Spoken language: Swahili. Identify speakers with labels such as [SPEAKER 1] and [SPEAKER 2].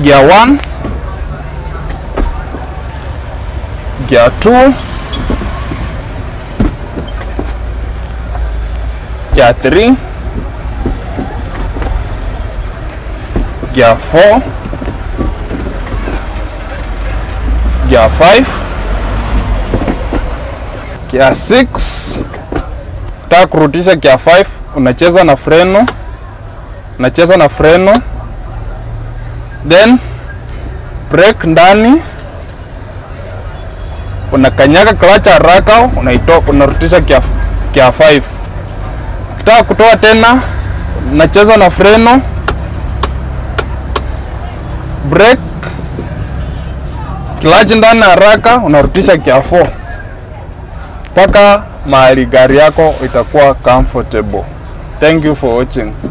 [SPEAKER 1] gear 1 gear 2 gear 3 gear 4 gear 5 gear 6 taka kurudisha gear 5 unacheza na freno unacheza na freno then brake ndani unakanyaga clutch haraka unaitoa unarudisha gear, gear 5 ukitaka kutoa tena unacheza na freno brake clutch ndani haraka unarudisha gear 4 mpaka mahali gari yako itakuwa comfortable. Thank you for watching.